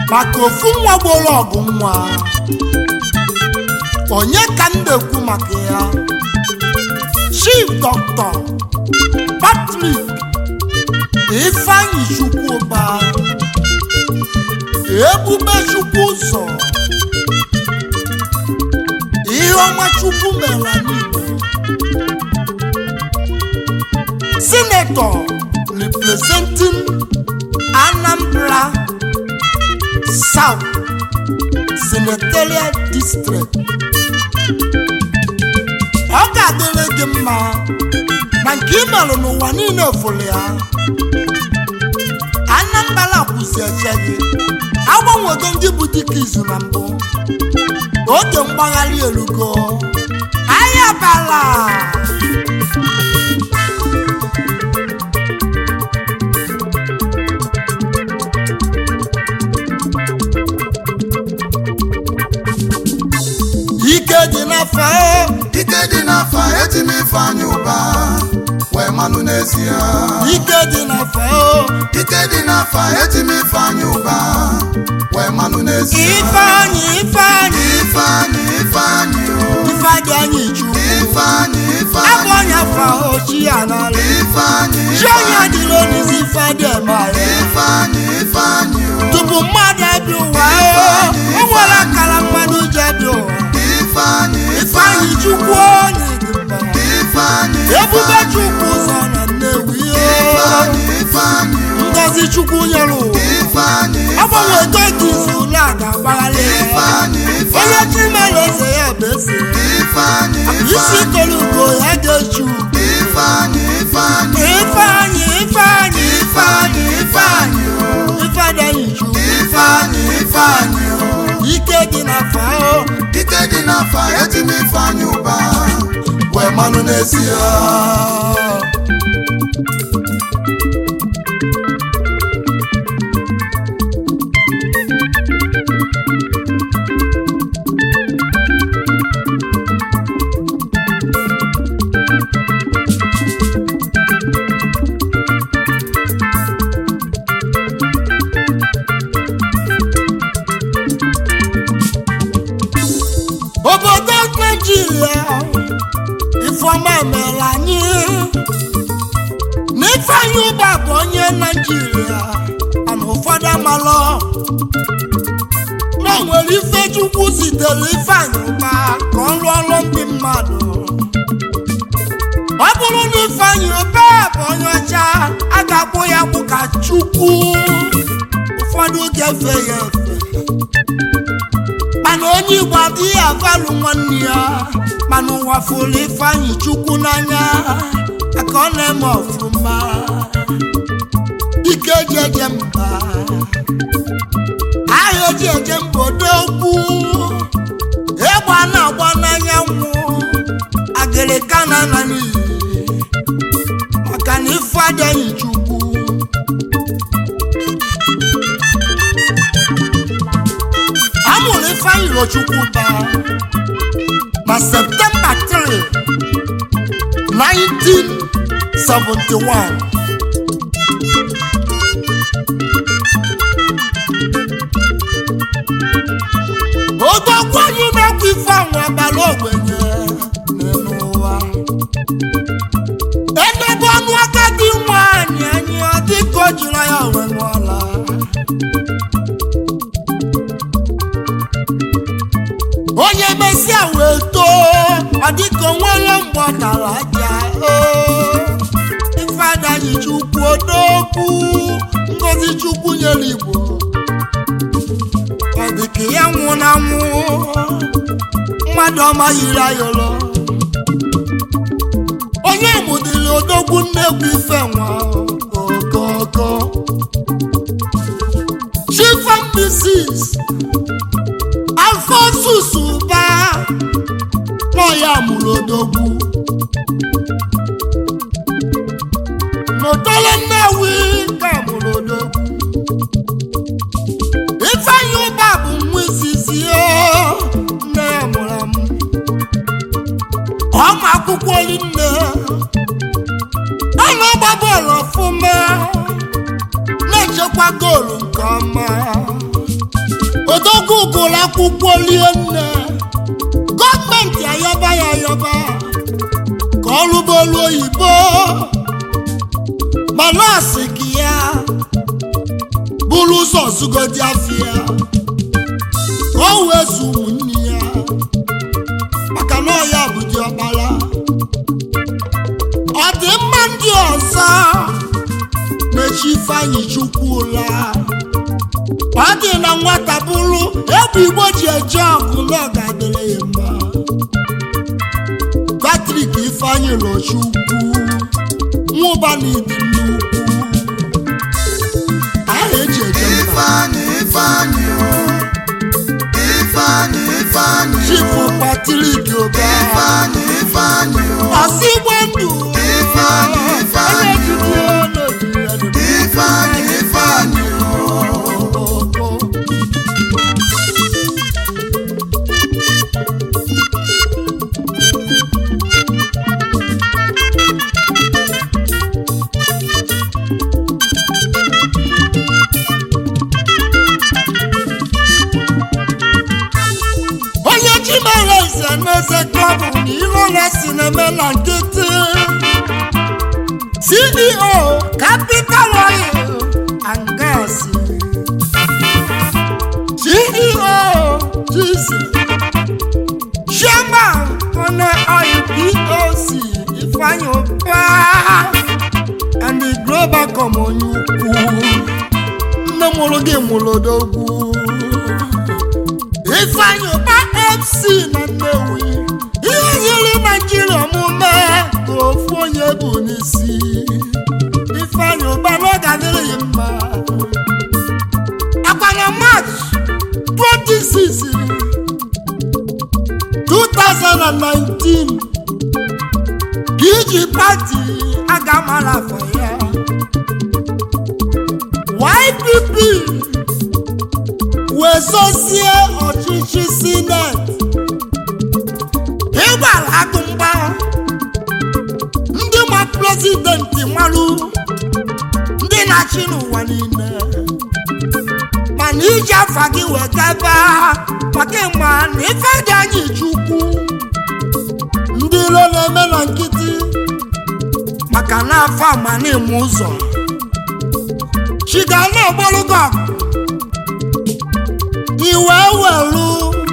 maka ofu nwa gboro ọgụ nwa onye ka m na-ekwu maka ya chief dr patrick ifeanyi chukwuba ebube chukwu ụzọ ihe ọma chukwu mere n'igbo senator representing anambra south senatorial district ọ ga-adịrị gị mma na nke ị merụ n'ụwa niile fụrụ ya anambra kwụsị eche gị agbanwego ndị bụ dịka izu na mbụ oge mgbagharị erugo ahịa bala ike dị n'afọ ike dị n'afa eti m ifeanyị ụba wee manụ n'ezie ike dị n'afọ ike dị n'afa eti m ifeanyị ụba wee manụ n'ezie ifeanyị ifeanyị ifeanyị ifeanyị o ifeanyị anyị chukwu ifeanyị abụ ifeanyị onye afọ ochi ya n'ala ifeanyị chi onye dịrị onyeisi ifeanyị emara ifeanyị ifeanyị o tupu mmadụ abịa ụwa o nwere akara mmadụ ji abịa ụwa ifeanyị ifeanyị chukwu onye dị mma ifeanyị ebube chukwu ụzọ na nnewi ifeanyị ifeanyị o ngozi chukwu nyere ụwa ifeanyị agbanwe ego ka izu ụlọ a ga-agbagharị ya ifeanyị onye chi mere eze ya bụ eze ifeanyị isi kere ugo ya ga-echu ifeanyị ifeanyị ifeanyị ifeanyị ifeanyị ifeanyị ifeanyị anyị chukwu ifeanyị ifeanyị o ike dị n'afọ ahụ ike dị n'afa eti m ifeanyị ụba wee manụ n'ezie obodo naijiria ifeọma mere anyị na ifeanyị ụba bụ onye naijiria mana ụfọdụ amalọ na o nwere ife chukwu zitere ifeanyị ụba ka ọ rụọ ọrụ ndị mmadụ ọ bụrụ na ifeanyị ụba bụ onye ọcha a ga-akpụ ya bụ ka chukwu ụfọdụ ga-efe ya efe mana onye igbo adịghị avalụ nwanne ya mana ụwa fụrụ ifeanyị chukwu n'anya aka ọ na-eme ọfụma ike eji eje mba ahịa eji eje mba odogwu egbe a na-agba n'anyanwụ agịrịka na ana n'iyi maka na ife adịghị chukwu amụrụ ifeanyị rochukwu ba na septemba 3 1971 odogwu anyị na-ekwu ife anwụ abalị ogbenye n'ụwa edebe ọnụ agadi nwanyị anyị ọ dịka o jiri ya wee nwụọla onye mesịa wee too ọ dịka onwere mgbe ọ tara aja oo. ife adaghị chukwu odogwu ngozi chukwu nyere igbo ọ dịka ya nwụ na nwụ mmadụ ọma yiri ayọrọ onye mụdịrị odogwu nnekwu ife nwa okoko chief mbisis alfonsus ụba nọ ya mụrụ odogwu n'otolo nnewi ka mụrụ odogwu ifeanyi ụba bụ nwa izizi o nne ya mụrụ amụ ọma akwụkwọ nne ọ na-agba bọọlụ ọfụma na-echekwa goolu nke ọma akwụkwọ rie nne gọọmenti ayọba ya ayọba ka ọ rụba olu oyibo ma nọọsụ gị ya bụrụ ụzọ zugodi afịa ka o wee zu ụmụnne ya maka na ọ ya bụ diọkpara ọ dị mma ndị ọzọ na-echi ifeanyị chukwu ụla ọ dị na nwata bụrụ egwu igbo ji eje ọgụ na ọ ga-adịrị ya mma Patrick ifeanyị lọchukwu nwụba na ịdị nnukwu aha eji eje mba Ifeanyị Ifeanyị o Ifeanyị Ifeanyị chifu Patrick oba Ifeanyị Ifeanyị o ọsị igbo ndụ Ifeanyị Ifeanyị onye jide n'oji ya dị Ifeanyị Ifeanyị o onye ji mere eze n'eze klọbụ na iro na sineme na nkịtị ceo capital oil and gas ceo gc chairman one oil poc ifeanyi ụba and the global common ukwu nne mụrụ gị mụrụ odogwu ifeanyi ụba fc na nnewi ihe nyere naijiria omume ka ofu onye bụ n'isi ifeanyi ụba n'oge adịrịghị mma akwa na march 26 2019 ka iji pati aga mara afọ ya YPP wezosie ọchịchị sineti ịgbara agụmgba ndị ma prezidenti marụ ndị na-achị n'ụwa niile mana iji afa gị wee gaba maka ịma na ife dị anyị chukwu ndị ilo na-eme na nkịtị maka na afọ amanime ụzọ chiga na-egborugo iwe welu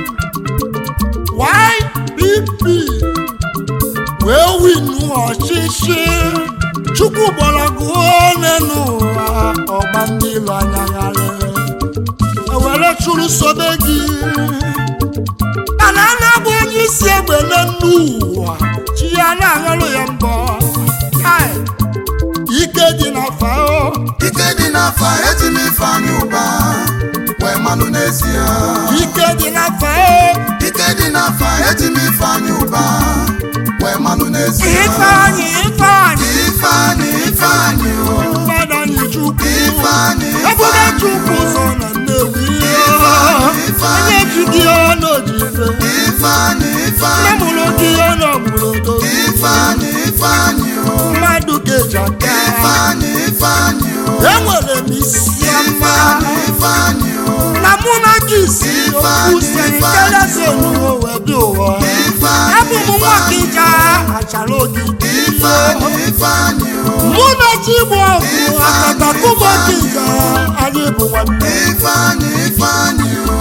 YPP wee winu ọchịchị chukwu gbọrọgụ one n'ụwa ọgba ndị ilo anyagharị ewere chụrụ sobe gị mana a na-abụ onye isi egbe n'elu ụwa chi ya na-aṅụrụ ya mbọ kai ike dị na fao Ike dị n'afa eti m Ifeanyị ụba wee malụ n'ezie ike dị na fao Ike dị n'afa eti m Ifeanyị ụba wee malụ n'ezie ifeanyị ifeanyị Ifeanyị Ifeanyị o mmadụ anyị chukwu Ifeanyị ebube Ifeanyị chukwu ụzọ na nnewi Ifeanyị, Ifeanyị. onye ji gị ọnụ ojise Ifeanyị nne Ifeanyị mụrụ gị ọnụ ọmụrụ odo Ifeanyị Ifeanyị o mmadụ ga-eji aka Ifeanyị Ifeanyị o enwere m isi ọma Ifeanyị Ifeanyị o na mụ na gị si okwu siri kelezi onuwo wee dị ụwa abụ m nwa ka ije achara ogige Ifeanyị Ifeanyị o mụ na chi bụ ọgụ akatakụbọ ka ije anyị bụ nwanne Ifeanyị Ifeanyị o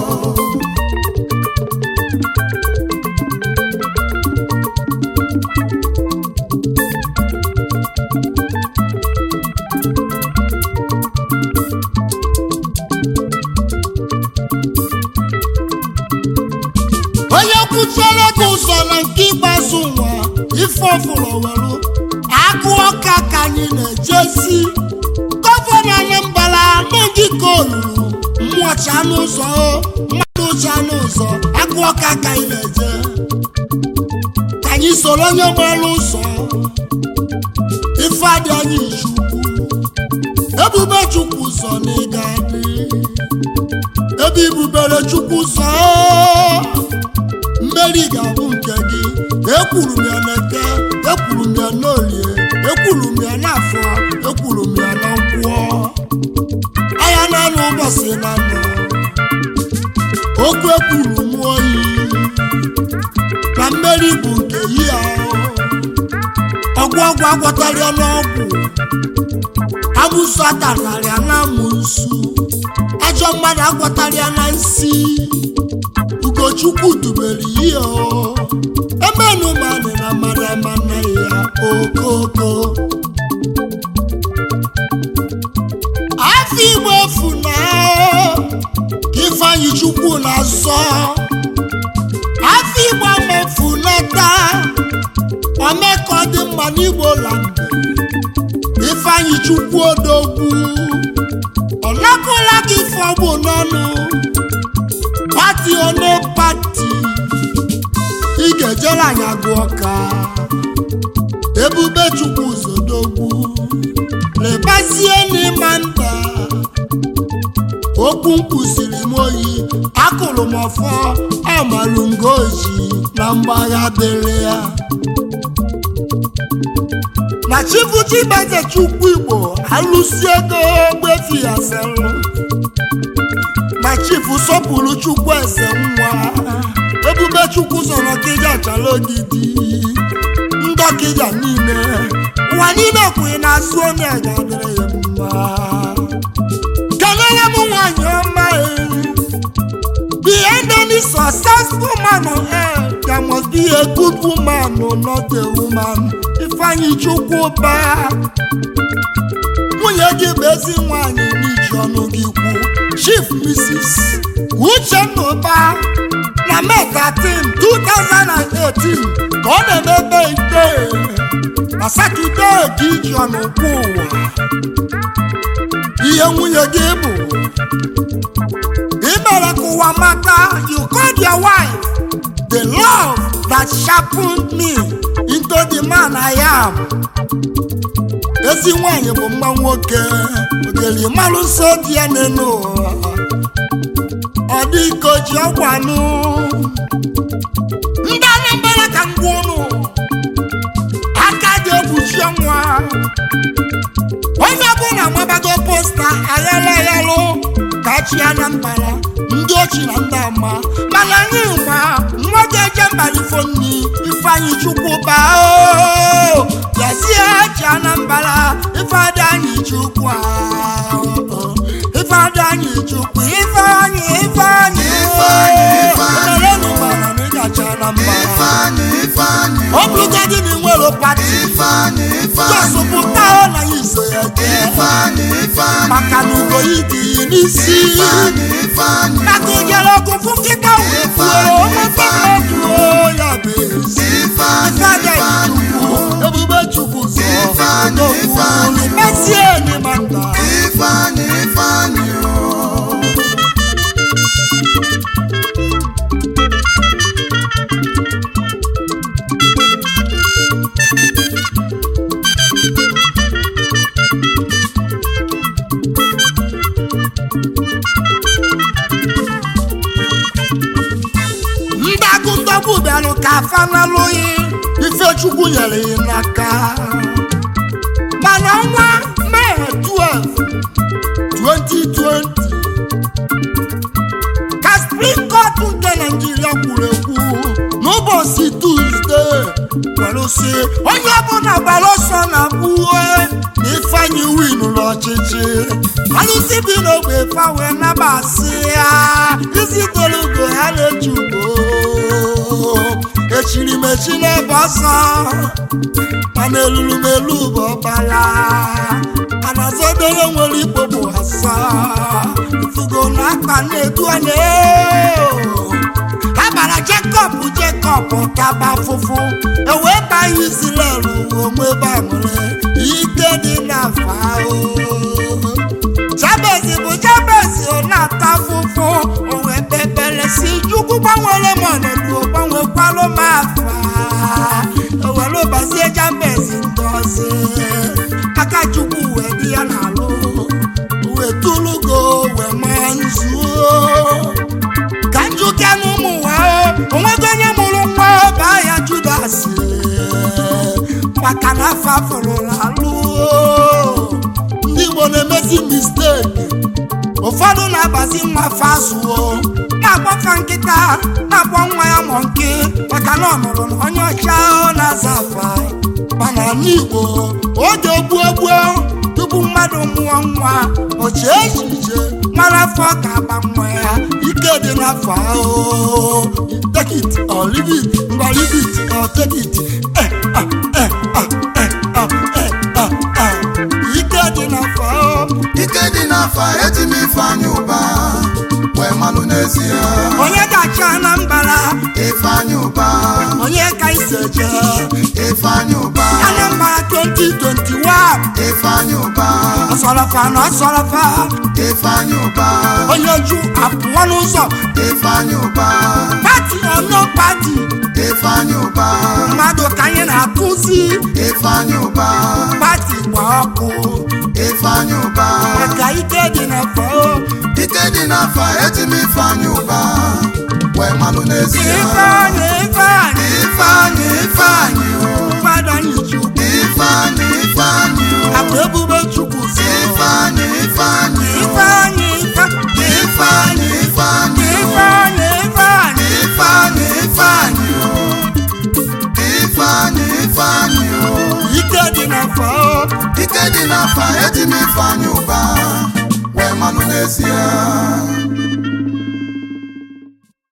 onye kwuchiere gị ụzọ na nke ikpeazụ nwa ife ọfụrụ welu akụ ọka ka anyị na-ejesi gọvanọ anambra n'oge ka olulu mmụọcha n'ụzọ mmadụ ụcha n'ụzọ akụ ọka ka anyị na-eje ka anyị soro onye gbara ụzọ ife adị anyị chukwu ebube chukwu ụzọ na ịga adị ebe ibubere chukwu ụzọ mmeri ga-abụ nke gị ekwuru m ya n'eke ekwuru m ya n'olie ekwuru m ya n'afọ ekwuru m ya na nkwụọ anya na-anụ ụbọchị na nọ okwu ekwuru mụọ oyi na mmeri bụ nke ya ọgwụ ọgwụ agwọtarịa n'ọgwụ amụsụ atararịa na amụsụ ajọ mmadụ agwọtarịa na nsi ugochukwu dubere ihe o emenu manị na mmadụ amana ya okoko afọ igbo efu na ifeanyị chukwu na-azọ afọ igbo mefunata ome ka ọ dị mma n'igbo lande ifeanyị chukwu odogwu ọ napụla gị fọgbụ n'ọnụ pati one pati ị ga-ejere anyị agụ ọka ebube chukwu zodogwu lebazie n'ịma mba okwu mkpụsiri m oyi akụrụ m ọfọ amalungoji na mgbagha dịrị ya na chibuchibeze chukwu igbo alụsi ego gbefi ya selụ na chifu sọpụrụ chukwu eze nwa ebube chukwu sọrọ kịja chala ogidi ndọkịja niile ụwa niile kwụghị na-asụ onye ga-adịrị ya mma kelere m nwanyị ọma e. behind any successful man on earth there must be a good woman or not a woman ifeanyi chukwu baa nwunye gị bụ ezi nwanyị n'iji ọnụ gị kwu chief mrs uchenna ụba na May 13 2018 ka ọ na-emebe ite na satọde ka iji ọnụ kwu ụwa ihe nwunye gị bụ ị mere ka ụwa mata you called your wife the love that sharpened me into the man I am ezi nwanyị bụ mma nwoke ogeli mmalụ nsọ dị ya n'elu ụwa ọ dị ka o ji ọgwanụ ndị anambra ka ngwa ụnụ aka dị egbuchi ọnwa onye ọbụla mabago posta aghala aghalụ ka chi anambra ndị ochi na ndị ama mana anyị ma nwa ga-eje mbalifo nni ifeanyị chukwu baa o yazie chi anambra ifeadị anyị chukwu ahụ ifeadị anyị chukwu ifeanyị ifeanyị Ifeanyị, Ifeanyị. emerenu mana na ịgacha na mba Ifeanyị Ifeanyị ọ bụrụgodị na ị nwere pati Ifeanyị Ifeanyị jọsụpụta ọ na ya iso ya jee Ifeanyị Ifeanyị maka na ugoyi dị n'isi Ifeanyị Ifeanyị maka ijere ọgụ fụ nkịta wee gbuo ọmụta mmadụ o, ya bụ ezi Ifeanyị Ifeanyị Ifeanyị Chukwu, ebube chukwu zọ Ifeanyị, odogwu, Ifeanyị. mesie enyi maka Ifeanyị Ifeanyị o ndị agụndogbu bịarụ ka afa n'alụghị ifechukwu nyere ya n'aka mana ọnwa mee 12 2020 ka spring court nke naijiria kwuru ekwu n'ụbọchị tuzdee kwere sị onye ọbụla gbara ọsọ na gbuo na ifeanyị winu n'ọchịchị alụsị bi n'ogbe fa wee nabasị ya isi toro ugo ya na-eji ugo echiri m echi n'ebe ọsọ mana elulu m elu bụ ọbara mana zodoro nwere ikpo bụ asa ifugo na akpa na-edu anya ha bara jekọb jekọb kaba fụfụ ewee banye izrel onwe banwere ike dị n'afa o jabez bụ jabez ọ na-ata fụfụ o wee kpekpere si chukwu gbanwere m ọnọdụ gbanwekwalụ m afa ewere ụbazie jabez ngozi aka chukwu wee dị ya n'alụ wee tụlụgo wee maa nzuo ka njuke n'ụmụ ụwa o onwego onye mụrụ nwa baa ya judas maka na afọ afọrọla alụ ndị igbo na-emezi misteki ụfọdụ na-abazi nwa afọ azụọ na-akpọfa nkịta na-akpọ nwa ya mọ nke maka na ọ nụrụ na onye ọcha ọ na-aza afa mana n'igbo oge gbuo gbuo tupu mmadụ mụọ nwa oche echiche mara afọ ga-agba nwa ya ike dị n'afọ ahụ take it or leave it ngwa leave it or take it eh, ah, eh, ah, eh, ah, eh, ah, ah. ike dị n'afọ ahụ ike dị n'afa eti m ifeanyị ụba wee malụ n'ezie onye ga-achị anambra ifeanyị ụba onye ka isi eje ifeanyị ụba anambra 2021 ifeanyị ụba ọsọrọfa na ọsọrọfa ifeanyị ụba onye ju apụọ n'ụzọ ifeanyị ụba pati ọnọ pati ifeanyị ụba mmadụ ka anyị na-akụzi ifeanyị ụba pati gba ọkụ ifeanyị ụba maka ike dị n'afọ ike dị n'afa eti m ifeanyị ụba wee malụ n'ezie ifeanyị ifeanyị ifeanyị ifeanyị o mmadụ anyị chukwu ifeanyị ifeanyị o akụ ebube chukwu si ifeanyị ifeanyị o ifeanyị ifeanyị ifeanyị ifeanyị o ifeanyị ifeanyị ifeanyị ifeanyị o ifeanyị ifeanyị o ike dị n'afọ ike dị n'afa eti m ifeanyị ụba wee malụ n'ezie